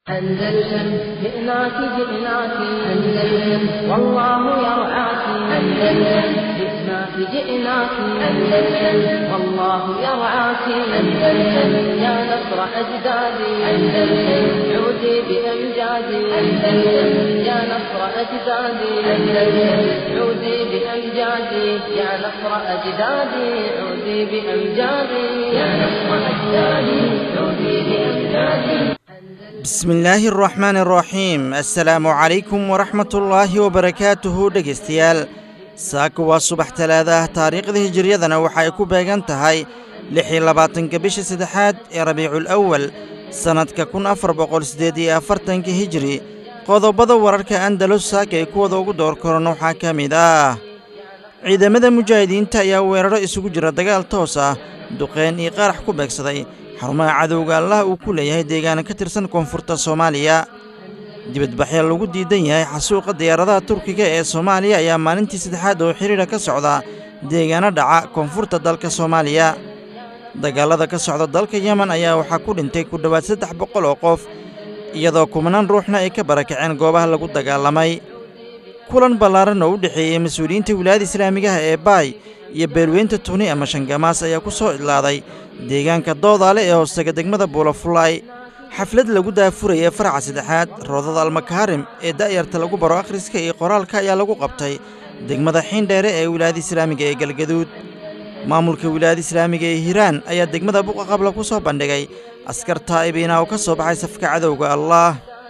أندلسن جئناك جئناك أندلسن والله يرعاك أندلسن جئناك جئناك أندلسن والله يرعاك أندلسن يا نصر أجدادي أندلسن عودي بأمجادي أندلسن يا نصر أجدادي أندلسن عودي بأمجادي يا نصر أجدادي عودي بأمجادي يا نصر أجدادي عودي بأمجادي bismillaahi araxmaan araxiim assalaamu calaykum waraxmatullaahi wabarakaatuhu dhegaystayaal saaka waa subax talaada ah taariikhda hijiriyadana waxa ay ku beegan tahay lix iyo labaatanka bisha saddexaad ee rabiicul awal sannadka kun afar boqol siddeed iyo afartanka hijiri qodobada wararka andalus saaka ay kuwada ugu door koran waxaa ka mid ah ciidamada mujaahidiinta ayaa weeraro isugu jira dagaal toos ah duqeen iyo qaarax ku beegsaday xarumaha cadowga allah uu ku leeyahay deegaana ka tirsan koonfurta soomaaliya dibadbaxya lagu diidan yahay xasuuqa diyaaradaha turkiga ee soomaaliya ayaa maalintii saddexaad oo xidhiidha ka socda deegaano dhaca koonfurta dalka soomaaliya dagaalada ka socda dalka yemen ayaa waxaa ku dhintay ku dhowaad saddex boqol oo qof iyadoo kumanaan ruuxna ay ka barakaceen goobaha lagu dagaalamay kulan ballaaran oo u dhexeeyey mas-uuliyiinta wilaayada islaamigaha ee baay iyo beelweynta tuni ama shangamaas ayaa ku soo idlaaday deegaanka doodaale ee hoostega degmada buulafulaay xaflad lagu daafuraya faraca saddexaad roodada almakaarim ee da'yarta lagu baro akhriska iyo qoraalka ayaa lagu qabtay degmada xiindheere ee wilaayada islaamiga ee galgaduud maamulka wilaayada islaamiga ee hiiraan ayaa degmada buqaqabla ku soo bandhigay askar taa'ibiina oo ka soo baxay safka cadowga allah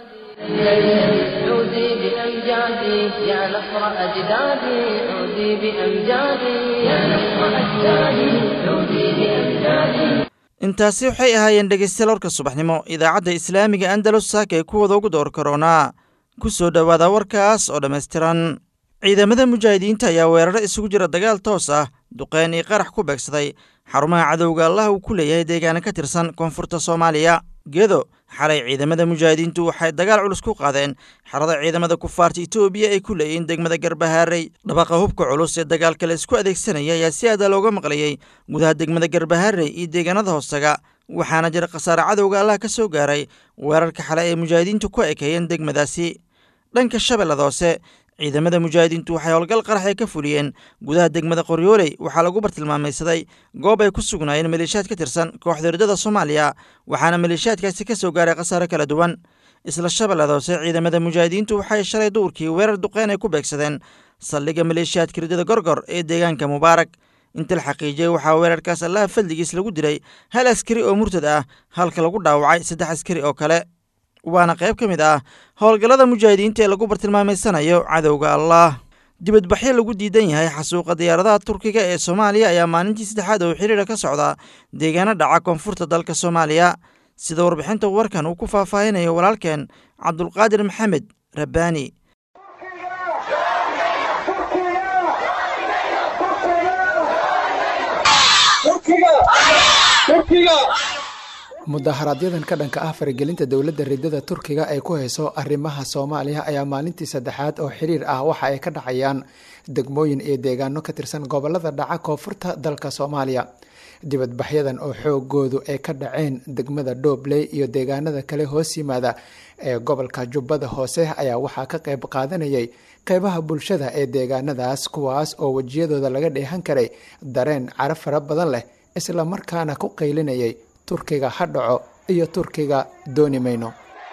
عودي بأمجادي يا نصر أجدادي عودي بأمجادي يا نصر أجدادي عودي بأمجادي intaasi waxay ahaayeen dhegaystayaal warka subaxnimo idaacadda islaamiga andalus saaka ee kuwada ugu door karoonaa ku soo dhowaada warkaas oo dhammaystiran ciidamada mujaahidiinta ayaa weeraro isugu jira dagaal toos ah duqeen iyo qarax ku beegsaday xarumaha cadowga allah uu ku leeyahay deegaana ka tirsan koonfurta soomaaliya gedo xalay ciidamada mujaahidiintu waxay dagaal culus ku qaadeen xerada ciidamada kufaarta etoobiya ay ku leeyihiin degmada garbahaarey dhabaqa hubka culus ee dagaalka la isku adeegsanaya ayaa si aada looga maqlayey gudaha degmada garbahaarey iyo deegaanada hoostaga waxaana jira khasaare cadowga allah ka soo gaaray weerarka xale ay mujaahidiintu ku ekeeyeen degmadaasi dhanka shabeellada hoose ciidamada mujaahidiintu waxay howlgal qarax ay ka fuliyeen gudaha degmada qoryooley waxaa lagu bartilmaamaysaday goob ay ku sugnaayeen maleeshiyaad ka tirsan kooxda hirdada soomaaliya waxaana maleeshiyaadkaasi ka soo gaaray khasaare kala duwan isla shabeellada hoose ciidamada mujaahidiintu waxay shalay duurkii weerar duqeyn ay ku beegsadeen saldhigga maleeshiyaadka hirdada gorgor ee deegaanka mubaarak inta la xaqiijiyey waxaa weerarkaas allaha fadligiis lagu dilay hal askari oo murtad ah halka lagu dhaawacay saddex askari oo kale waana qayb ka mid ah howlgallada mujaahidiinta ee lagu bartilmaameysanayo cadowga allah dibadbaxyo lagu diidan yahay xasuuqa diyaaradaha turkiga ee soomaaliya ayaa maalintii saddexaad oo xidhiidha ka socda deegaano dhaca koonfurta dalka soomaaliya sida warbixinta warkan uu ku faahfaahinayo walaalkeen cabdulqaadir maxamed rabbaani mudaharaaadyadan ka dhanka ah faragelinta dowladda ridada turkiga ee ku hayso arrimaha soomaaliya ayaa maalintii saddexaad oo xiriir ah waxa ay ka dhacayaan degmooyin iyo deegaano ka tirsan gobolada dhaca koonfurta dalka soomaaliya dibadbaxyadan oo xoogoodu ay ka dhaceen degmada dhobley iyo deegaanada kale hoos yimaada ee gobolka jubbada hoose ayaa waxaa ka qayb qaadanayay qeybaha bulshada ee deegaanadaas kuwaas oo wejiyadooda laga dheehan karay dareen cara fara badan leh isla markaana ku qaylinayay turkiga ha dhaco iyo turkiga dooni mayno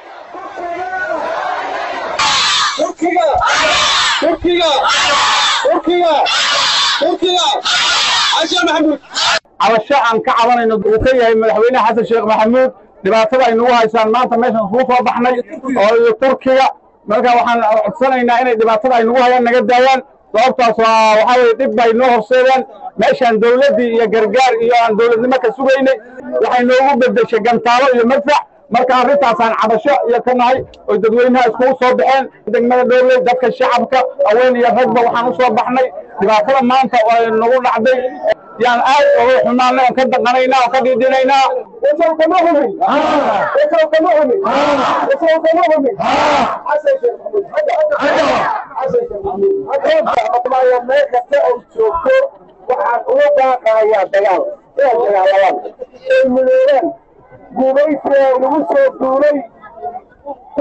cabasho aan ka cabanayno uu ka yahay madaxweyne xasan sheekh maxamuud dhibaatada ay nagu haysaan maanta meeshaan kuu soo baxnay oo iyo turkiga marka waxaan codsanaynaa inay dhibaatada ay nagu hayaan naga daayaan sababtaas waa waxaa weye dhib bay noo horseedeen meeshaan dawladdii iyo gargaar iyo aan dawladnimo ka sugaynay waxay noogu beddeshay gantaalo iyo madfac marka arrintaasaan cabasho iyo ka nahay oy dadweynaha iskugu soo baxeen degmada dhowley dadka shacabka haween iyo ragba waxaan u soo baxnay dhibaatada maanta oo nagu dhacday yaan aad uga xumaanay oon ka daqanaynaa oon ka dhiidhinaynaa kama humin kama humin kama humin meel kasta oo joogto waxaan uga baaqayaa dagaal inay dagaalamaan ay midoobaan guulaysiga lagu soo duulay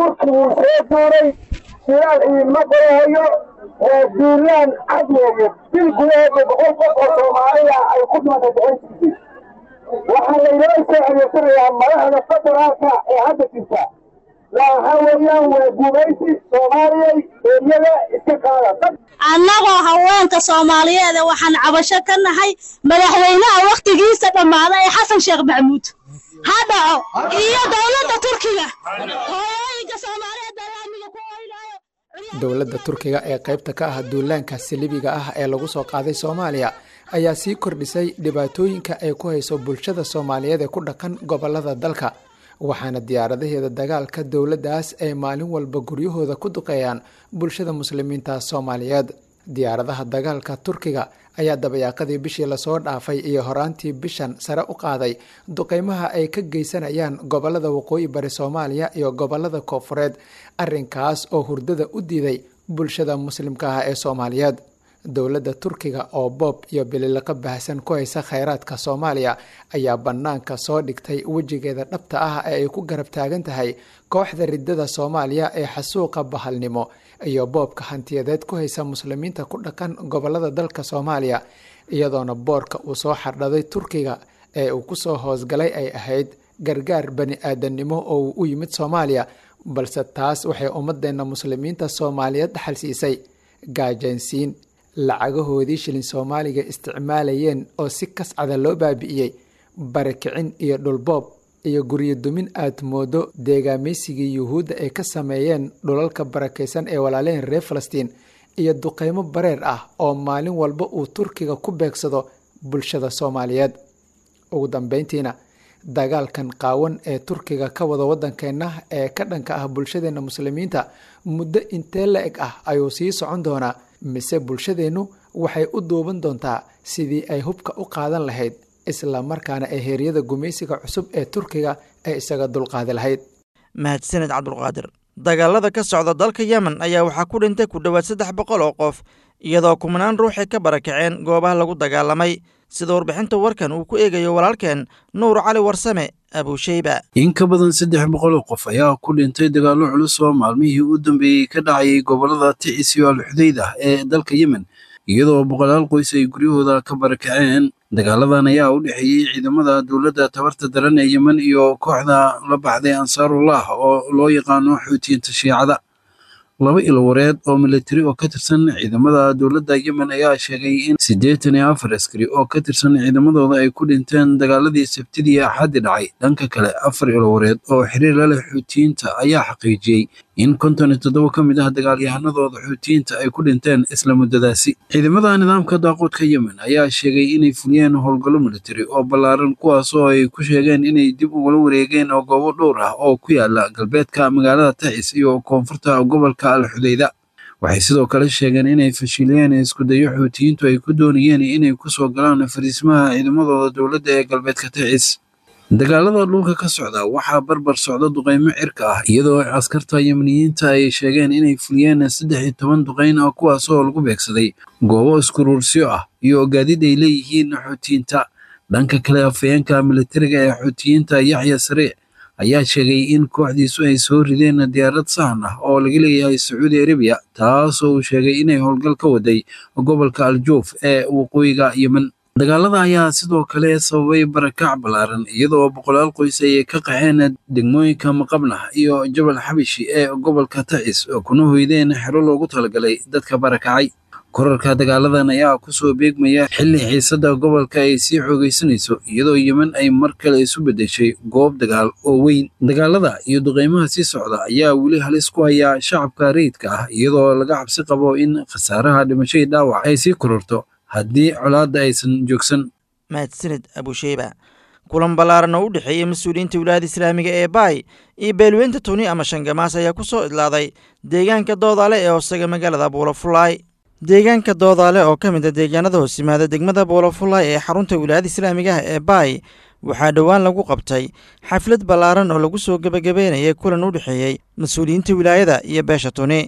turkiguu soo duuray shilaal idiinma qorahayo oo duulaan cad weeye bil gudaheeda boqol qof oo soomaaliya ay ku dhimatay boqolkiisii waxaa laynoo soo adeegsanayaa madaxda federaalka ee hadda jirta waxa weeyaan waa gumaysi soomaaliyay eryada iska qaada annagoo haweenka soomaaliyeed waxaan cabasho ka nahay madaxweynaha wakhtigiisa dhammaaday ee xasan sheekh maxamuud ha dhaco iyo dowladda turkiga hooyooyinka soomaaliyeed balaamiga ku oynayo dowladda turkiga ee qaybta ka ah duulaanka salibiga ah ee lagu soo qaaday soomaaliya ayaa sii kordhisay dhibaatooyinka ay ku hayso bulshada soomaaliyeed ee ku dhaqan gobolada dalka waxaana diyaaradaheeda dagaalka dowladdaas ay maalin walba guryahooda ku duqeeyaan bulshada muslimiinta soomaaliyeed diyaaradaha dagaalka turkiga ayaa dabayaaqadii bishii lasoo dhaafay iyo horaantii bishan sare u qaaday duqeymaha ay ka geysanayaan gobolada waqooyi bari soomaaliya iyo gobolada koofureed arrinkaas oo hurdada u diiday bulshada muslimka ah ee soomaaliyeed dowladda turkiga oo boob iyo bililaqa baahsan ku haysa kheyraadka soomaaliya ayaa bannaanka soo dhigtay wejigeeda dhabta ah ee ay ku garab taagan tahay kooxda ridada soomaaliya ee xasuuqa bahalnimo iyo boobka hantiyadeed ku haysa muslimiinta ku dhaqan gobolada dalka soomaaliya iyadoona boorka uu soo xardhaday turkiga ee uu kusoo hoosgalay ay ahayd gargaar bani aadamnimo oo uu u yimid soomaaliya balse taas waxay ummadeenna muslimiinta soomaaliyeed dhaxal siisay gaajaansiin lacagahoodii shilin soomaaliga isticmaalayeen oo si kascada loo baabi'iyey barakicin iyo dhulboob iyo guryo dumin aad moodo deegaameysigii yuhuudda ay ka sameeyeen dhulalka barakaysan ee walaalehen reer falastiin iyo duqeymo bareer ah oo maalin walba uu turkiga ku beegsado bulshada soomaaliyeed ugu dambeyntiina dagaalkan qaawan ee turkiga ka wada waddankeenna ee ka dhanka ah bulshadeenna muslimiinta muddo intee la eg ah ayuu sii socon doonaa mise bulshadeennu waxay u duuban doontaa sidii ay hubka u qaadan lahayd isla markaana ee heeryada gumaysiga cusub ee turkiga ay isaga dulqaadi lahayd mahadsaned cabdulqaadir dagaalada ka socda dalka yemen ayaa waxaa ku dhintay ku dhowaad saddex boqol oo qof iyadoo kumanaan ruuxay ka barakaceen goobaha lagu dagaalamay sida warbixinta warkan uu ku eegayo walaalkeen nuur cali warsame abuusheyba in ka badan saddex boqol oo qof ayaa ku dhintay dagaallo culus oo maalmihii u dambeeyey ka dhacayay gobollada ticis iyo alxudayda ee dalka yemen iyadoo boqolaal qoys ay guryahooda ka barakaceen dagaaladan ayaa u dhexeeyey ciidamada dowladda tabarta daran ee yemen iyo kooxda la baxday ansaarullah oo loo yaqaano xuutiyiinta shiicada laba ilwareed oo militari oo ka tirsan ciidamada dowladda yemen ayaa sheegay in siddeetan iyo afar askari oo ka tirsan ciidamadooda ay ku dhinteen dagaaladii sabtidii axaddi dhacay dhanka kale afar ilwareed oo xiriir la leh xuutiyiinta ayaa xaqiijiyey in konton iyo toddoba ka mid ah dagaalyahanadooda xuutiyiinta ay ku dhinteen isla muddadaasi ciidamada nidaamka daaqoodka yemen ayaa sheegay inay fuliyeen howlgallo militari oo ballaaran kuwaas oo ay ku sheegeen inay dib ugala wareegeen oo goobo dhowr ah oo ku yaala galbeedka magaalada tacis iyo koonfurta gobolka alxudayda waxay sidoo kale sheegeen inay fashiliyeen iskudayo xuutiyiintu ay ku doonayeen inay ku soo galaan fariismaha ciidamadooda dowladda ee galbeedka tacis dagaalada dhulka ka socda waxaa barbar socda duqeymo cirka ah iyadoo askarta yemeniyiinta ay sheegeen inay fuliyeen saddex iyo toban duqeyn ah kuwaas oo lagu beegsaday goobo iskuruursyo ah iyo gaadiid ay leeyihiin xuutiyiinta dhanka kale afayeenka militariga ee xuutiyiinta yaxya sariic ayaa sheegay in kooxdiisu ay soo rideen diyaarad sahan ah oo laga leeyahay sacuudi arabiya taasoo uu sheegay inay howlgal ka waday gobolka aljuuf ee waqooyiga yemen dagaalada ayaa sidoo kale sababay barakac ballaaran iyadoo boqolaal qoys ay ka qaxeen degmooyinka maqabnah iyo jabal xabishi ee gobolka tacis oo kuna hoydeen xero loogu talagalay dadka barakacay korarka dagaaladan ayaa kusoo beegmaya xilli xiisadda gobolka ay sii xoogaysanayso iyadoo yemen ay mar kale isu beddeshay goob dagaal oo weyn dagaalada iyo duqeymaha sii socda ayaa weli halis ku haya shacabka rayidka ah iyadoo laga cabsi qabo in khasaaraha dhimashadii dhaawac ay sii kororto haddii colaadda aysan joogsan mahadsaned abusheyba kulan ballaaran oo u dhexeeyey mas-uuliyiinta wilaayada islaamiga ee baay iyo beelweynta tuni ama shangamaas ayaa ku soo idlaaday deegaanka doodaale ee hoosaga magaalada buulafulaay deegaanka doodaale oo ka mid a deegaanada hoos yimaada degmada buulafulaay ee xarunta wilaayada islaamiga ah ee baay waxaa dhowaan lagu qabtay xaflad ballaaran oo lagu soo gebagabeynayay kulan u dhexeeyey mas-uuliyiinta wilaayada iyo beesha tuni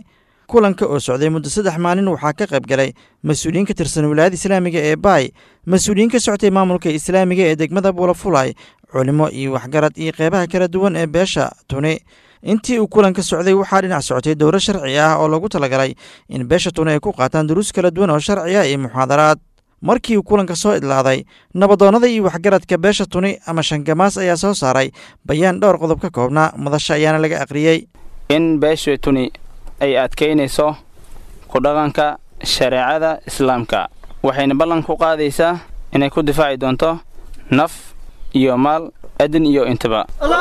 kulanka oo socday muddo saddex maalin waxaa ka qayb galay mas-uuliyiin ka tirsan wilaayada islaamiga ee baay mas-uuliyiin ka soctay maamulka islaamiga ee degmada buulafulay culimo iyo waxgarad iyo qeybaha kala duwan ee beesha tuni intii uu kulanka socday waxaa dhinac socotay dowro sharci ah oo lagu talagalay in beesha tuni ay ku qaataan duruus kala duwan oo sharci ah iyo muxaadaraad markii uu kulanka soo idlaaday nabadoonnada iyo waxgaradka beesha tuni ama shangamaas ayaa soo saaray bayaan dhowr qodob ka koobnaa madasha ayaana laga aqriyey in beesha tuni ay adkaynayso ku dhaqanka shareecada islaamka waxayna ballan ku qaadaysaa inay ku difaaci doonto naf iyo maal adin iyo intaba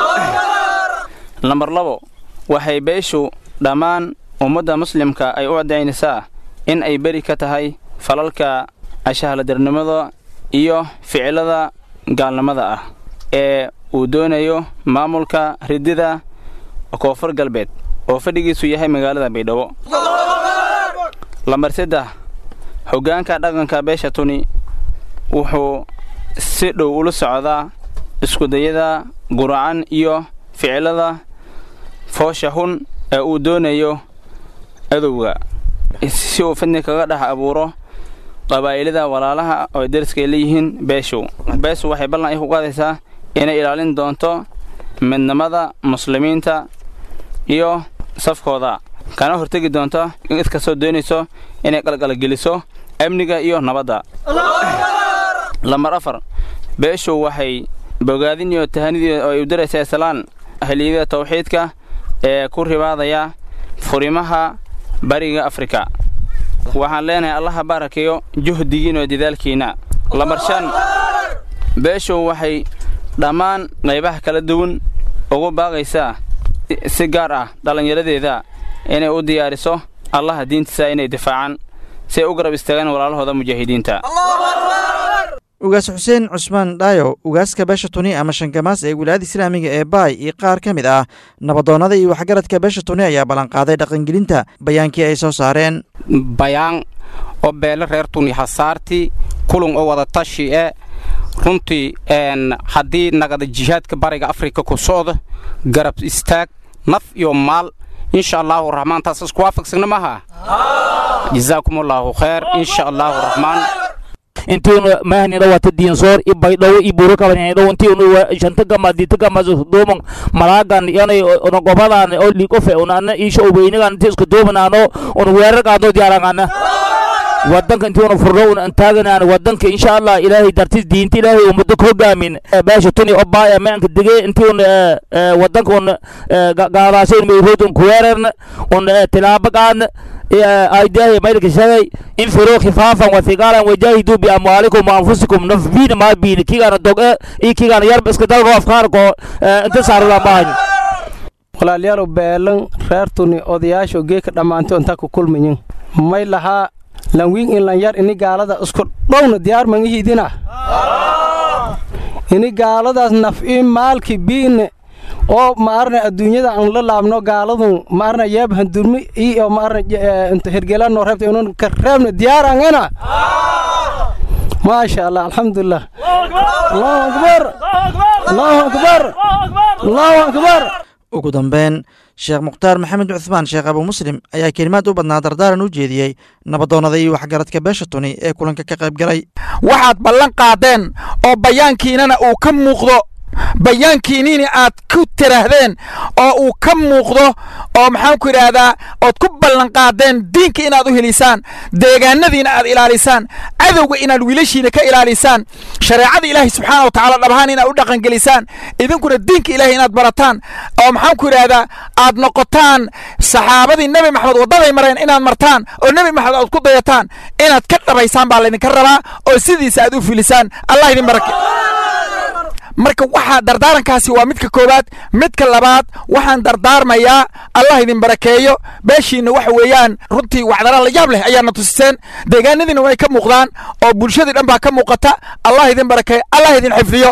lambar labo waxay beeshu dhammaan ummadda muslimka ay u caddaynaysaa in ay beri ka tahay falalka ashahaladarnimada iyo ficilada gaalnimada ah ee uu doonayo maamulka ridida koonfur galbeed oo fadhigiisu yahay magaalada baydhabo lambar saddex hoggaanka dhaqanka beesha tuni wuxuu si dhow ula socdaa iskudayada guracan iyo ficilada foosha hun ee uu doonayo adowga si uu fidni kaga dhex abuuro qabaa'ilada walaalaha oo deriskay leeyihiin beeshu beeshu waxay ballan ay ku qaadaysaa inay ilaalin doonto midnimada muslimiinta iyo safkooda kana hortegi doonto cid kastoo doonayso inay qalqalgeliso amniga iyo nabadda lambar afar beeshu waxay bogaadin iyo tahanidii oo ay u diraysaa islaan ahliyada tawxiidka ee ku ribaadaya furimaha bariga afrika waxaan leenahay allaha baarakeeyo juhdigiin oo dadaalkiinna lambar shan beeshu waxay dhammaan qaybaha kala duwan ugu baaqaysaa si gaar ah dhallinyaradeeda inay u diyaariso allaha diintiisa inay difaacaan si ay u garab istaagaan walaalahooda mujaahidiinta ugaas xuseen cusmaan dhaayo ugaaska beesha tuni ama shangamaas ee wilaayada islaamiga ee baay iyo qaar ka mid ah nabadoonnada iyo waxgaradka beesha tuni ayaa ballanqaaday dhaqangelinta bayaankii ay soo saareen bayaan oo beele reer tuni hasaartii kulun oo wada tashi e runtii haddii nagada jihaadka bariga afrika ku socda garab istaag naf iyo maal insha allaahu raxmaan taas isku waafaqsagna maaha jazaakum allaahu khayr insha allaahu raxmaan intiinu mahnina wata diinsoor i baydhawo i buru kabanidhawo intiinu shanta gama dita gama duuman malaagan yanay ona gobadan oo liqofe ona ana isha obeynigan inti isku duumanaano ona weerarkaano diyaarangana wadanka intii una furno una antaaganaan wadanka insha allah ilaahay dartis diinta ilaahay ummado ka hogaamin beesha tuni oo baaya meanka dege intii una wadanka una gaadaashayn mayrood un kuweerarna un tilaabo qaadna aidahi maydka shagay infiruu khifaafan wathiqaalan wajaahiduu biamwaalikum waanfusikum nafbiina maabiina kigaana doge iyo kigaana yarba iska dalgo afkaarko inta saarulamaahani walaalyaalow beelan reer tuni odayaasho geeka dhammaantay intaa ku kulmayin may lahaa lanwiin inlan yar ini gaalada isku dhowna diyaar mangihiidina ini gaaladaas naf'i maalki biine oo maarna adduunyada aan la laabno gaaladun maarna yeeb handurmi iyo maarna inta hergelano reebta inun ka reebna diyaarangana maasha allah alxamdulilah allahu akbar allahu akbar allahu akbar ugu dambeyn sheekh mukhtaar maxamed cuhmaan sheekh abuu muslim ayaa kelimaad u badnaa dardaaran u jeediyey nabadoonnada iyo waxgaradka beesha tuni ee kulanka ka qayb galay waxaad ballan qaadeen oo bayaankiinana uu ka muuqdo bayaankiinini aad ku tiraahdeen oo uu ka muuqdo oo maxaan ku idhaahdaa ood ku ballanqaadeen diinka inaad u helisaan deegaanadiina aad ilaalisaan cadowga inaad wiilashiina ka ilaalisaan shareecada ilaahay subxaana wa tacaala dhabahaan inaad u dhaqangelisaan idinkuna diinka ilaahay inaad barataan oo maxaan ku idhaahdaa aad noqotaan saxaabadii nebi maxamed waddaday mareen inaad martaan oo nebi maxamed aad ku dayataan inaad ka dhabaysaan baa laydinka rabaa oo sidiisa aad u filisaan allah idin barake marka waxaa dardaarankaasi waa midka koowaad midka labaad waxaan dardaarmayaa allah idin barakeeyo beeshiinna waxa weeyaan runtii wacdara la yaab leh ayaadna tusiseen deegaanadiina way ka muuqdaan oo bulshadii dhan baa ka muuqata allah idin barakeeyo allah idin xifdiyo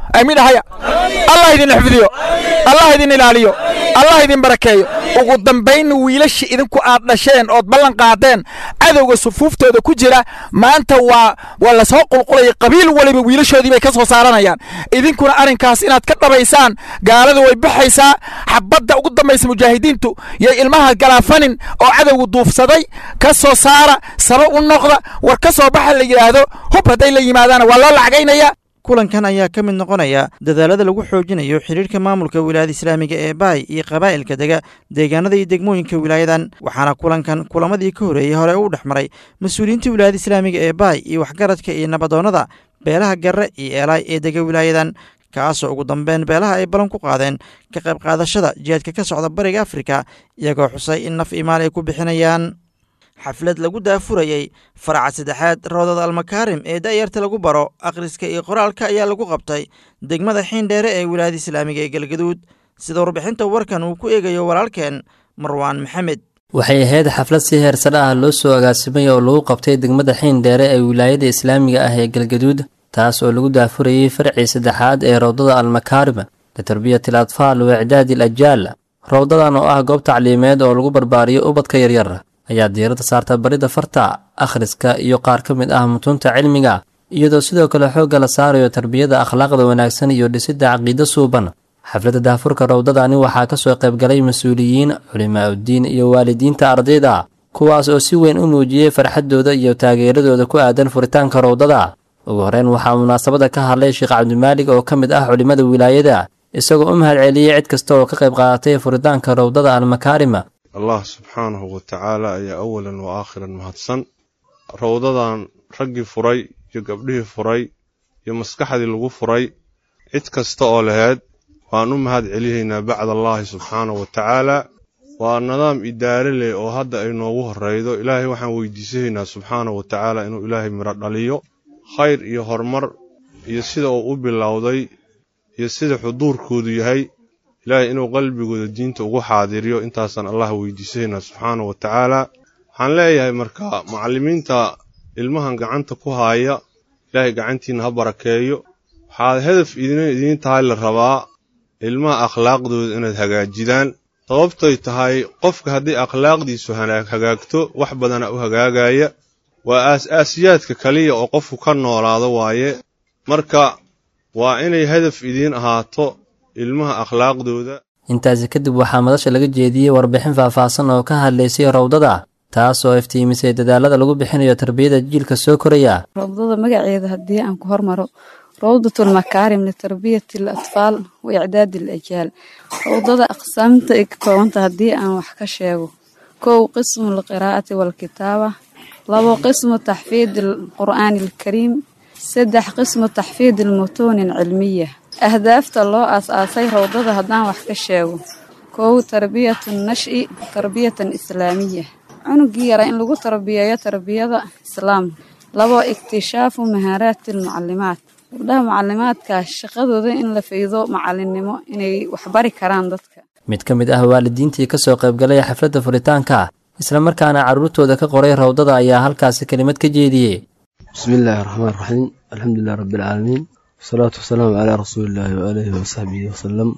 amiin haya allah idin xifdiyo allah idin ilaaliyo allah idin barakeeyo ugu dambaynna wiilasha idinku aad dhasheen ood ballan qaadeen cadowga sufuuftooda ku jira maanta waa waa lasoo qulqulaya qabiil waliba wiilashoodii bay ka soo saaranayaan idinkuna arrinkaas inaad ka dhabaysaan gaalada way baxaysaa xabadda ugu dambaysa mujaahidiintu yay ilmaha galaafanin oo cadowga duufsaday ka soo saara saba u noqda war ka soo baxa la yidhaahdo hub hadday la yimaadaana waa loo lacagaynaya kulankan ayaa ka mid noqonaya dadaalada lagu xoojinayo xidhiirka maamulka wilaayada islaamiga ee baay iyo qabaa'ilka dega deegaanada iyo degmooyinka wilaayadan waxaana kulankan kulamadii ka horeeyey hore u dhex maray mas-uuliyiinta wilaayada islaamiga ee baay iyo waxgaradka iyo nabadoonnada beelaha garre iyo eelaay ee dega wilaayadan kaasoo ugu dambeyn beelaha ay ballan ku qaadeen ka qayb qaadashada jihaadka ka socda bariga afrika iyagoo xusay in naf imaal ay ku bixinayaan xaflad lagu daafurayey faraca saddexaad roodada almakaarim ee da'yarta lagu baro akhriska iyo qoraalka ayaa lagu qabtay degmada xiindheere ee wilaayada islaamiga ee galgaduud sida warbixinta warkan uu ku eegayo walaalkeen marwaan maxamed waxay ahayd xaflad si heersare ah loo soo agaasimay oo lagu qabtay degmada xiindheere ee wilaayada islaamiga ah ee galgaduud taas oo lagu daafurayey farcii saddexaad ee rowdada almakaarim litarbiyati al atfaal wa icdaadi al ajaal rowdadan oo ah goob tacliimeed oo lagu barbaariyo ubadka yaryar ayaa diiradda saarta baridda farta akhriska iyo qaar ka mid ah mutuunta cilmiga iyadoo sidoo kale xoogga la saarayo tarbiyada akhlaaqda wanaagsan iyo dhisidda caqiido suuban xafladda daafurka rowdadani waxaa ka soo qaybgalay mas-uuliyiin culimaa uddiin iyo waalidiinta ardayda kuwaas oo si weyn u muujiyey farxaddooda iyo taageeradooda ku aadan furitaanka rowdada ugu horreyn waxaa munaasabada ka hadlay sheekh cabdimaalig oo ka mid ah culimmada wilaayada isagoo u mahad celiyey cid kasta oo ka qayb qaadatay furitaanka rowdada almakaarima allah subxaanahu wa tacaala ayaa awalan wa aakhiran mahadsan rowdadan raggii furay iyo gabdhihii furay iyo maskaxdii lagu furay cid kasta oo laheyd waan u mahad celihaynaa bacd allaahi subxaanahu wa tacaala waa nidaam idaare leh oo hadda ay noogu horreydo ilaahay waxaan weydiisanaynaa subxaanahu wa tacaala inuu ilaahay midho dhaliyo khayr iyo horumar iyo sida uu u bilowday iyo sida xuduurkoodu yahay ilaahay inuu qalbigooda diinta ugu xaadiriyo intaasaan allah weydiisanaynaa subxaana wa tacaala waxaan leeyahay marka macallimiinta ilmahan gacanta ku haaya ilaahay gacantiina ha barakeeyo waxaad hedaf idin idiin tahay la rabaa ilmaha akhlaaqdooda inaad hagaajidaan sababtay tahay qofka haddii akhlaaqdiisu hagaagto wax badana u hagaagaya waa aas-aasiyaadka kaliya oo qofku ka noolaado waaye marka waa inay hedaf idiin ahaato ilmaha akhlaaqdooda intaasi kadib waxaa madasha laga jeediyey warbixin faahfaahsan oo ka hadlaysay rowdada taas oo iftiimisay dadaalada lagu bixinayo tarbiyada jiilka soo koraya rowdada magaceeda haddii aan ku hormaro rowdatul makaarim litarbiyati al atfaal wa icdaadi al ajaal rowdada aqsaamta ay ka koobanta haddii aan wax ka sheego kow qismu alqiraa'ati waalkitaaba labo qismu taxfiid alqur'aani alkariim saddex qismu taxfiid almutuuni alcilmiya ahdaafta loo aas-aasay rowdada haddaan wax ka sheego kow tarbiyatu nashi tarbiyatan islaamiya cunugii yara in lagu tarbiyeeyo tarbiyada islaamka labo ikhtishaafu mahaaraati almucalimaat gabdhaha mucalimaadka shaqadooda in la faydo macalinimo inay waxbari karaan dadka mid ka mid ah waalidiintii ka soo qaybgalay xafladda furitaanka islamarkaana carruurtooda ka qoray rowdada ayaa halkaasi kelimad ka jeediyey bismillaahi raxmaan raxiim alxamdulilah rabbialcaalamiin wasalaatu wasalaamu calaa rasuulillaahi waaalihi wasaxbihi wasalam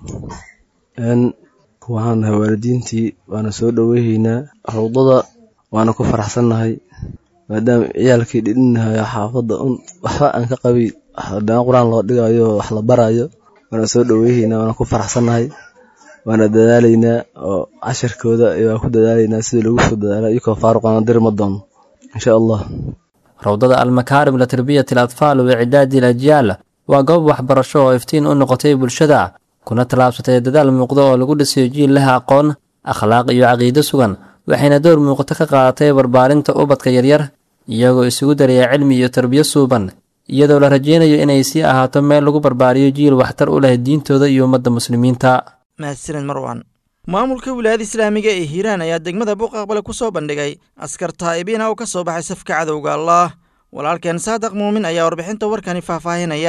waxaan nahay waalidiintii waana soo dhoweyhaynaa rowdada waana ku faraxsannahay maadaama ciyaalkii dhidhinahayo xaafadda un waxba aan ka qabay daan qur-aan loo dhigayo wax la barayo waana soo dhoweyhaynaa waana ku faraxsannahay waana dadaalaynaa oo cashirkooda waa ku dadaalaynaa sidii lagu soo dadaala iyakoo faaruqaana diri ma doono insha allah rowdada almakaarim litarbiyati al atfaal wa icdaadi al ajyaal waa goob waxbarasho oo iftiin u noqotay bulshada kuna tallaabsatay dadaal muuqda oo lagu dhisayo jiil leh aqoon akhlaaq iyo caqiido sugan waxayna door muuqato ka qaadatay barbaarinta ubadka yaryar iyagoo isugu daraya cilmi iyo tarbiyo suuban iyadoo la rajaynayo inay sii ahaato meel lagu barbaariyo jiil waxtar u leh diintooda iyo ummadda muslimiinta mahadsaned marwan maamulka wilaayada islaamiga ee hiiraan ayaa degmada buuqaqbale ku soo bandhigay askar taa'ibiina oo ka soo baxay safka cadowga allah walaalkeen saadaq muumin ayaa warbixinta warkani faahfaahinaya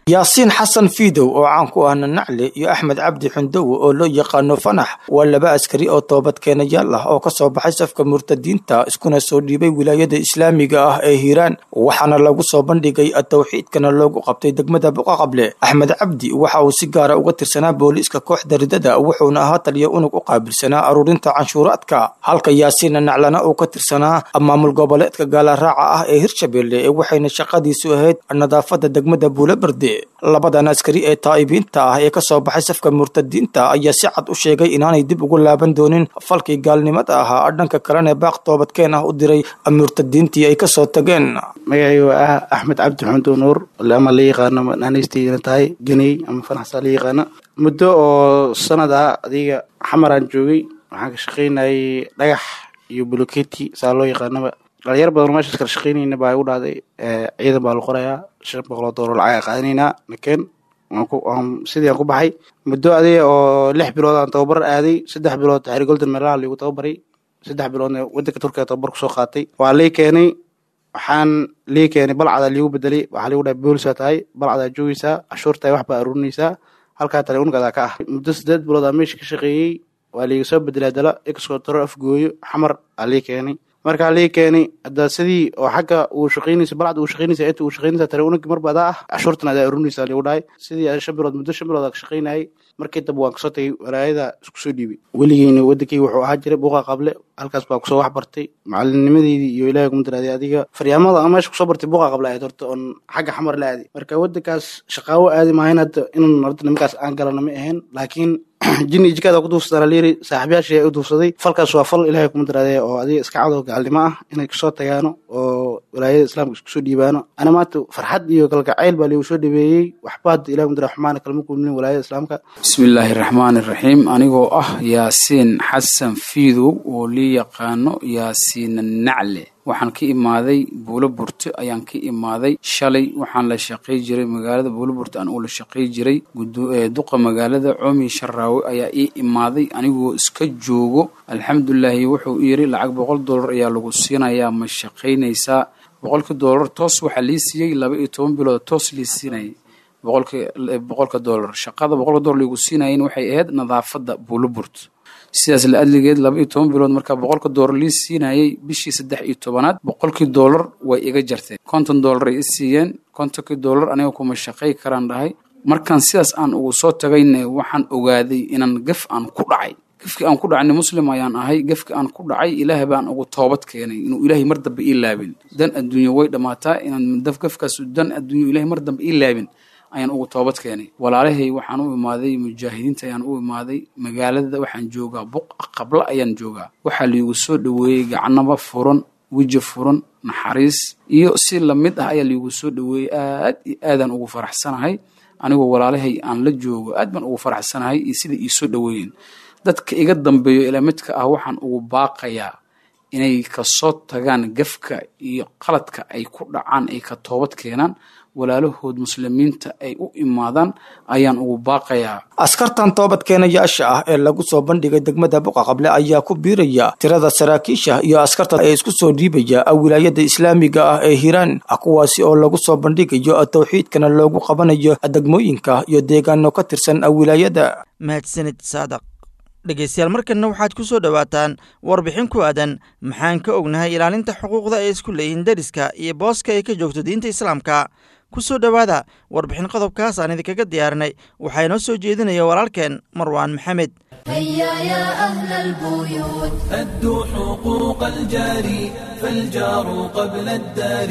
yaasiin xasan fiidow oo caan ku ah nanacle iyo axmed cabdi xundowe oo loo yaqaano fanax waa laba askari oo toobadkeenayaal ah oo ka soo baxay safka murtadiinta iskuna soo dhiibay wilaayada islaamiga ah ee hiiraan waxaana lagu soo bandhigay towxiidkana loogu qabtay degmada boqaqable axmed cabdi waxa uu si gaara uga tirsanaa booliiska kooxda ridada wuxuuna ahaa taliya unug u qaabilsanaa aruurinta canshuuraadka halka yaasiin nanaclana uu ka tirsanaa maamul goboleedka gaalaraaca ah ee hirshabelle waxayna shaqadiisu ahayd nadaafada degmada buulaberde labadan askari ee taa'ibiinta ah ee ka soo baxay safka murtadiinta ayaa si cad u sheegay inaanay dib ugu laaban doonin falkii gaalnimada ahaa dhanka kalena baaq toobadkeen ah u diray murtadiintii ay kasoo tageen magacaygu ah axmed cabdi xundu nuur ama la yaqaano naanaystiina tahay geney ama fanaxsaa la yaqaano muddo oo sanad ah adiga xamaraan joogay waxaan ka shaqaynayay dhagax iyo buloketi saa loo yaqaanaba dhalinyar badan meeshaas kala shaqaynayna baa igu dhahday ciidan baa la qorayaa shan boqoloo doolar lacag qaadanaynaa nakeen sidii aan ku baxay muddo adiga oo lix bilood aan tababar aaday saddex bilood xari golden meelaha liigu tababaray saddex biloodna wadanka turkiga tababar kusoo qaatay waa lii keenay waxaan lii keenay balcadaa liigu bedelay waxaa liigu dhahay boolisaa tahay balcadaa joogeysaa cashuurtahay wax baa aruurinaysaa halkaa tale unagadaa ka ah muddo sideed bilood aa meesha ka shaqeeyey waa liiga soo bedelay dala exco toro afgooyo xamar aa lii keenay markaa lii keenay hadda sidii oo xagga uu shaqaynaysa balcad uu shaqaynaysa inta uu shaqaynaysa tare unagi marba adaa ah cashuurtan adaa arurinaysa liigu dhahay sidii shan bilood muddo shan bilood aa ka shaqaynayay markii dambe waan kasoo tagay walaayada isku soo dhiibay weligeyna wadankeyga wuxuu ahaa jiray buuqa qable halkaas baa kusoo wax bartay macalinimadeydii iyo ilahay kuma daraaday adiga faryaamada aan meesha kusoo bartay buuqa qable ahayd horta oon xagga xamar la aaday marka wadankaas shaqaawo aadi maahayn hadda inun horta nimankaas aan galana ma ahayn laakiin jini jikaada ku duufsadana layiri saaxiibyaashii u duufsaday falkaas waa fal ilahay kuma daraaday oo adiga iska cadoo gaalnimo ah inay kasoo tagaano oo walaayada islaamka isku soo dhiibaano ana maanta farxad iyo kalgacayl baa liigu soo dhabeeyey waxba hadda ilahi kumadaraa xumaana kalma kulmin walaayada islaamka bismillaahi raxmaani raxiim anigoo ah yaasiin xasan fiidow oo lii yaqaano yaasiin nacle waxaan ka imaaday buulo burte ayaan ka imaaday shalay waxaan la shaqay jiray magaalada buulo burte aan uu la shaqay jiray duqa magaalada coomi sharaawe ayaa ii imaaday anigoo iska joogo alxamdulilaahi wuxuu yiri lacag boqol dollar ayaa lagu siinayaa ma shaqaynaysaa boqolka dollar toos waxaa lii siiyey laba iyo toban bilood toos lii siinayay boqolka boqolka dollar shaqada boqolka dollar liigu siinayen waxay ahayd nadaafadda buulo burte sidaas la adligeed laba iyo toban bilood markaa boqolka doolar lii siinayay bishii saddex iyo tobanaad boqolkii doolar way iga jarteen konton doolar ay i siiyeen kontonkii doolar aniga kuma shaqay karaan dhahay markaan sidaas aan ugu soo tagayna waxaan ogaaday inaan gaf aan ku dhacay gafkii aan ku dhacayna muslim ayaan ahay gafkii aan ku dhacay ilaahay baan ugu toobad keenay inuu ilaahay mar dambe ii laabin dan adduunya way dhammaataa inaan gafkaas dan adduunya ilaahay mar dambe ii laabin ayaan ugu toobad keenay walaalahay waxaan u imaaday mujaahidiinta ayaan u imaaday magaalada waxaan joogaa buq qabla ayaan joogaa waxaa liigu soo dhoweeyey gacanaba furan weji furan naxariis iyo si lamid ah ayaa liigu soo dhoweeyey aad iyo aadaan ugu faraxsanahay anigoo walaalahay aan la joogo aad baan ugu faraxsanahay iyo sida ii soo dhoweeyeen dadka iga dambeeyo ilaa midka ah waxaan ugu baaqayaa inay kasoo tagaan gafka iyo qaladka ay ku dhacaan ay ka toobad keenaan walaalahood muslimiinta ay u imaadaan ayaan ugu baaqayaa askartan toobadkeenayaasha ah ee lagu soo bandhigay degmada boqaqable ayaa ku biiraya tirada saraakiisha iyo askarta ee isku soo dhiibaya wilaayada islaamiga ah ee hiiraan kuwaasi oo lagu soo bandhigayo towxiidkana loogu qabanayo degmooyinka iyo deegaano ka tirsan wilaayada mahadsanid saadaq dhegeystayaal markanna waxaad ku soo dhowaataan warbixin ku aadan maxaan ka ognahay ilaalinta xuquuqda ay isku leeyihiin dariska iyo booska ay ka joogto diinta islaamka ku soo dhowaada warbixin qodobkaas aan idinkaga diyaarinay waxaa inoo soo jeedinaya walaalkeen marwaan maxamed هيا يا أهل البيوت أدوا حقوق الجار فالجار قبل الدار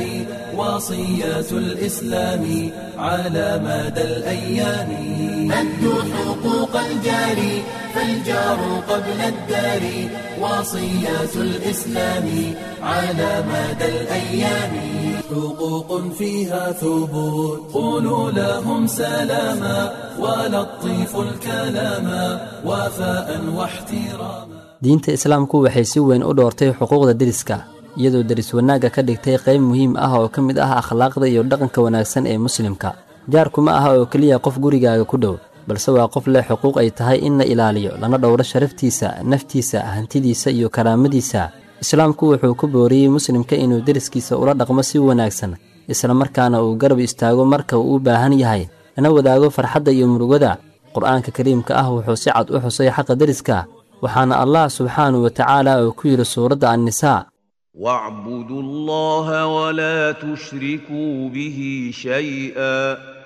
وصيات الإسلام على مدى الأيام أدوا حقوق الجار فالجار قبل الدار وصيات الإسلام على مدى الأيام حقوق فيها ثبوت قولوا لهم سلاما ولطيفوا الكلام وفاء واحتراما diinta islaamku waxay si weyn u dhoortay xuquuqda deriska iyadoo deris wanaagga ka dhigtay qayb muhiim ah oo ka mid ah akhlaaqda iyo dhaqanka wanaagsan ee muslimka jaarku ma aha oo keliya qof gurigaaga ku dhow balse waa qof leh xuquuq ay tahay in la ilaaliyo lana dhowro sharaftiisa naftiisa hantidiisa iyo karaamadiisa islaamku wuxuu ku booriyey muslimka inuu deriskiisa ula dhaqmo si wanaagsan islamarkaana uu garab istaago marka uu u baahan yahay lana wadaago farxadda iyo murugada qur-aanka kariimka ah wuxuu si cad u xusay xaqa deriska waxaana allah subxaanahu wa tacaala uu ku yidhi suuradda annisaa واعبدوا الله ولا تشركوا به شيئا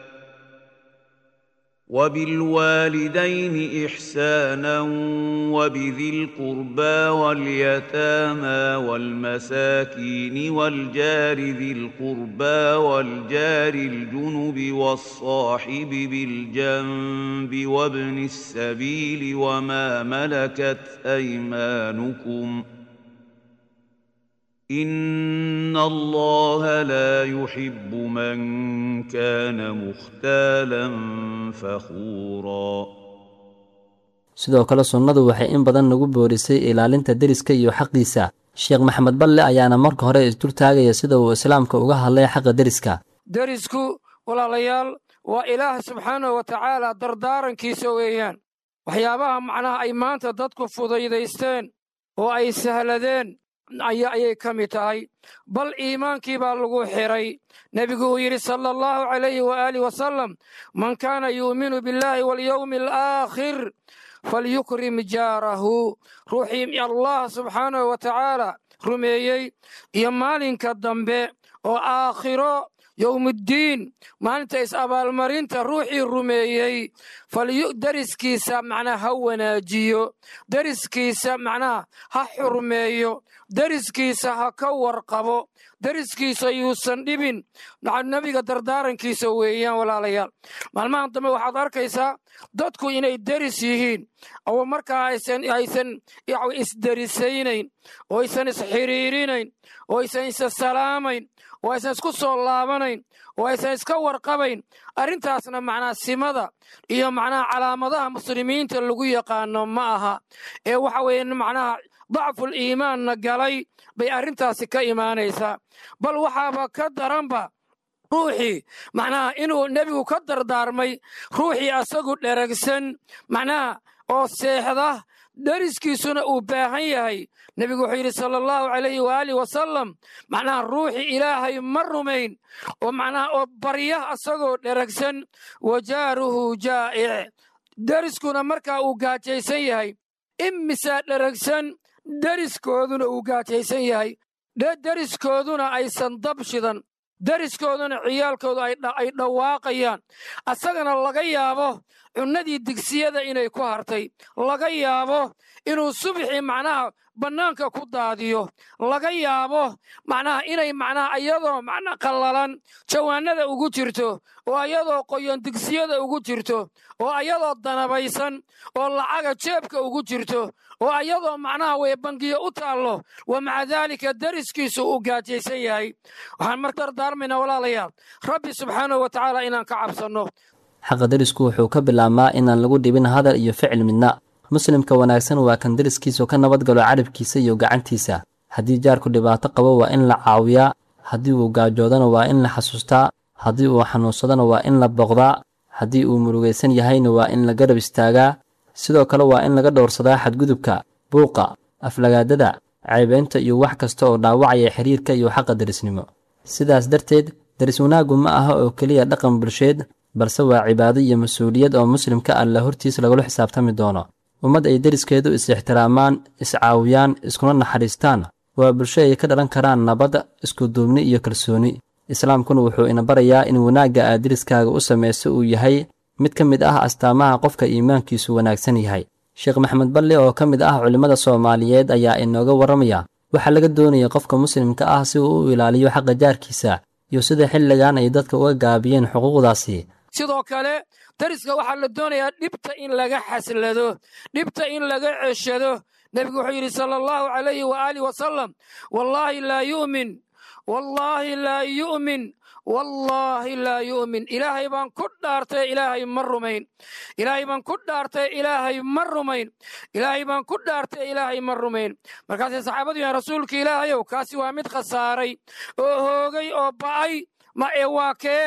وبالوالدين إحسانا وبذي القربى واليتامى والمساكين والجار ذي القربى والجار الجنب والصاحب بالجنب وابن السبيل وما ملكت أيمانكم ۖ إن الله لا يحب من كان مختالا فخورا sidoo kale sunnadu waxay in badan nagu boorisay ilaalinta deriska iyo xaqiisa sheekh maxamed balle ayaana marka hore isdultaagaya sida uu islaamka uga hadlay xaqa deriska derisku walaalayaal waa ilaah subxaanahu wa tacaala dardaarankiisa weeyaan waxyaabaha macnaha ay maanta dadku fudaydaysteen oo ay sahladeen ayay ka mid tahay bal iimaankii baa lagu xiray nebigu uu yidhi sala allahu calayhi waaalih wasalam man kaana yuuminu billaahi walyowmi alaakhir falyukrim jaarahu ruuxii allah subxaanahu wa tacaala rumeeyey iyo maalinka dambe oo aakhiro yowmuddiin maalinta is-abaalmarinta ruuxii rumeeyey deriskiisa macnaha ha wanaajiyo deriskiisa macnaha ha xurmeeyo deriskiisa ha ka warqabo deriskiisa yuusan dhibin nebiga dardaarankiisa weeyaan walaalayaal maalmahan dambe waxaad arkaysaa dadku inay deris yihiin oo markaa aysan aysan isderisaynayn oo aysan isxiriirinayn oo aysan isa salaamayn oo aysan isku soo laabanayn oo aysan iska warqabayn arrintaasna macnaa simada iyo macnaha calaamadaha muslimiinta lagu yaqaano ma aha ee waxa weeye macnaha dacful iimaanna galay bay arrintaasi ka imaanaysaa bal waxaaba ka daranba ruuxii macnaha inuu nebigu ka dardaarmay ruuxii asagu dheragsan macnaha oo seexda deriskiisuna uu baahan yahay nebigu wuxuu yidhi sala allahu calayhi waaalih wasalam macnaha ruuxii ilaahay ma rumayn oo macnaha oo barya asagoo dheragsan wajaaruhu jaa'ic deriskuna markaa uu gaajaysan yahay imisaa dheragsan deriskooduna uu gaajaysan yahay deriskooduna aysan dab shidan deriskooduna ciyaalkoodu ay dhawaaqayaan asagana laga yaabo cunnadii digsiyada inay ku hartay laga yaabo inuu subxii macnaha bannaanka ku daadiyo laga yaabo macnaha inay macnaha iyadoo macna qallalan jawaanada ugu jirto oo ayadoo qoyon digsiyada ugu jirto oo ayadoo danabaysan oo lacaga jeebka ugu jirto oo ayadoo macnaha weye bangiyo u taallo wa maca daalika deriskiisu uu gaajaysan yahay waxaan mar dardaarmaynaa walaalayaal rabbi subxaanahu wa tacaala inaan ka cabsanno xaqa derisku wuxuu ka bilaabmaa inaan lagu dhibin hadal iyo ficil midna muslimka wanaagsan waa kan deriskiisu ka nabadgalo carabkiisa iyo gacantiisa haddii jaarku dhibaato qabo waa in la caawiyaa haddii uu gaajoodana waa in la xasuustaa haddii uu xanuunsadana waa in la boqdaa haddii uu murugaysan yahayna waa in la garab istaagaa sidoo kale waa in laga dhowrsadaa xadgudubka buuqa aflagaadada caybeynta iyo wax kasta oo dhaawacaya xiriirka iyo xaqa derisnimo sidaas darteed deris wanaaggu ma aha oo keliya dhaqan bulsheed balse waa cibaado iyo mas-uuliyad oo muslimka alla hortiis lagula xisaabtami doono ummad ay deriskeedu is-ixtiraamaan is-caawiyaan iskuna naxariistaan waa bulsho ay ka dhalan karaan nabad iskuduubni iyo kalsooni islaamkuna wuxuu ina barayaa in wanaagga aad deriskaaga u samayso uu yahay mid ka mid ah astaamaha qofka iimaankiisu wanaagsan yahay sheekh maxamed balle oo ka mid ah culimmada soomaaliyeed ayaa inooga warramaya waxaa laga doonaya qofka muslimka ah si uu u ilaaliyo xaqa jaarkiisa iyo sida xilligan ay dadka uga gaabiyeen xuquuqdaasi sidoo kale deriska waxaa la doonayaa dhibta in laga xaslado dhibta in laga ceshado nebigu wuxuu yidhi sala allahu calayhi waaalih wasalam wallaahi laa yu'min wallaahi laa yu'min wallaahi laa yu'min ilaahay baan ku dhaartay ilaahay ma rumayn ilaahay baan ku dhaartay ilaahay ma rumayn ilaahay baan ku dhaartay ilaahay ma rumayn markaasay saxaabadu yahan rasuulka ilaahayow kaasi waa mid khasaaray oo hoogay oo ba'ay ma ee waa kee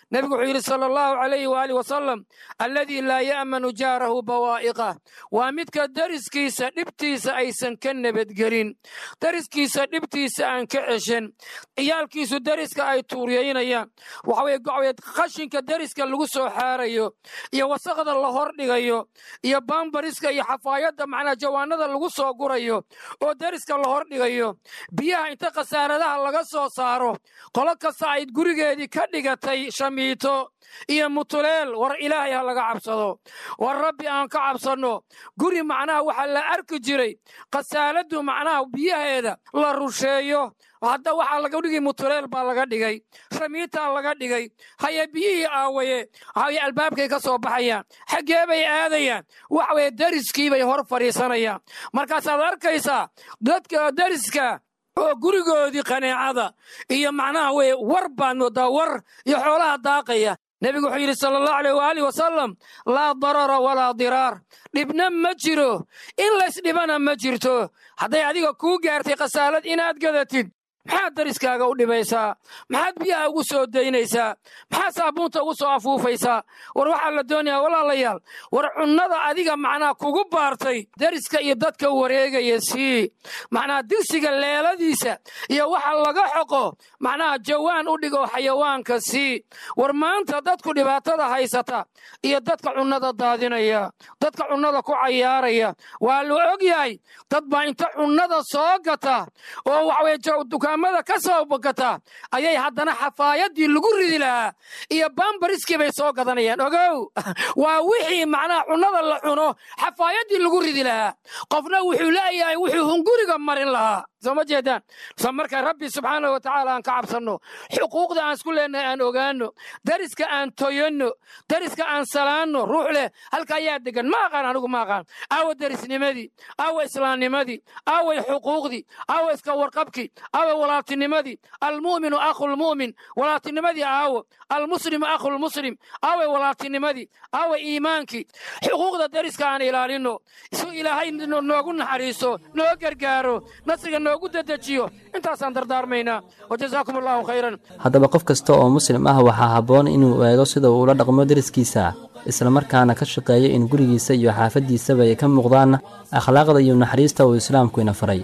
nebigu wuxuu yidhi sala allahu calayhi waaalih wasalam alladii laa ya'manu jaarahu bawaa'iqah waa midka deriskiisa dhibtiisa aysan ka nabadgelin deriskiisa dhibtiisa aan ka ceshan ciyaalkiisu deriska ay tuuriyaynayaan waxaweye qashinka deriska lagu soo xaarayo iyo wasaqda la hordhigayo iyo baambariska iyo xafaayadda macnaa jawaanada lagu soo gurayo oo deriska la hordhigayo biyaha inta khasaaradaha laga soo saaro qolo kasta ay gurigeedii ka dhigatay shamiito iyo mutuleel war ilaahay ha laga cabsado war rabbi aan ka cabsanno guri macnaha waxaa la arki jiray khasaaladdu macnaha biyaheeda la rusheeyo hadda waxaa laga dhigay mutuleel baa laga dhigay shamiitaa laga dhigay haye biyihii aawaye haye albaabkay ka soo baxayaan xaggee bay aadayaan waxa weye deriskii bay hor fadhiisanayaan markaasaad arkaysaa dadka deriska oo gurigoodii qaneecada iyo macnaha weye war baad moodaa war iyo xoolaha daaqaya nebigu wuxuu yidhi sala allahu aleyh waaalih wasalam laa darara walaa diraar dhibna ma jiro in laysdhibana ma jirto hadday adiga kuu gaartay khasaalad inaad gadatid maxaad dariskaaga u dhibaysaa maxaad biyaha ugu soo daynaysaa maxaad saabuunta ugu soo afuufaysaa war waxaa la doonayaa walaalayaal war cunnada adiga macnaa kugu baartay deriska iyo dadka wareegaya sii macnaa digsiga leeladiisa iyo waxa laga xoqo macnaha jawaan u dhigo xayawaanka sii war maanta dadku dhibaatada haysata iyo dadka cunnada daadinaya dadka cunnada ku cayaaraya waa la og yahay dad baa inta cunnada soo gata oo waxaweye dukaamada ka soo bogata ayay haddana xafaayadii lagu ridi lahaa iyo bambariskii bay soo gadanayaan ogow waa wixii macnaha cunnada la cuno xafaayadii lagu ridi lahaa qofna wuxuu leeyahay wuxuu hunguriga marin lahaa soo ma jeedaan so marka rabbi subxaanah wa tacaala aan ka cabsanno xuquuqda aan isku leenahay aan ogaanno deriska aan toyanno deriska aan salaanno ruux leh halka ayaa degan ma aqaan anigu ma aqaan aawa derisnimadii aawa islaamnimadii aaway xuquuqdii aawa iska warqabkii aawa walaaltinimadii almu'minu akhulmu'min walaaltinimadii aawo almuslimu akhulmuslim aaway walaaltinimadii aaway iimaankii xuquuqda deriska aan ilaalinno si ilaahay noogu naxariiso noo gargaaro nasriga noogu dedejiyo intaasaan dardaarmaynaa wajazaakum allahu khayran haddaba qof kasta oo muslim ah waxaa habboon inuu eego sida uu ula dhaqmo deriskiisa islamarkaana ka shaqeeyo in gurigiisa iyo xaafaddiisaba ay ka muuqdaan akhlaaqda iyo naxariista uu islaamku ina faray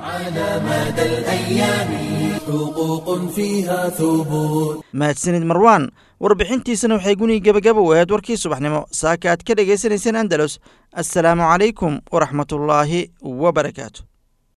mahadsanid marwaan warbixintiisana waxay guniga gebagaba u ahayd warkii subaxnimo saaka aad ka dhegaysanayseen andalus assalaamu calaykum waraxmatullaahi wabarakaatu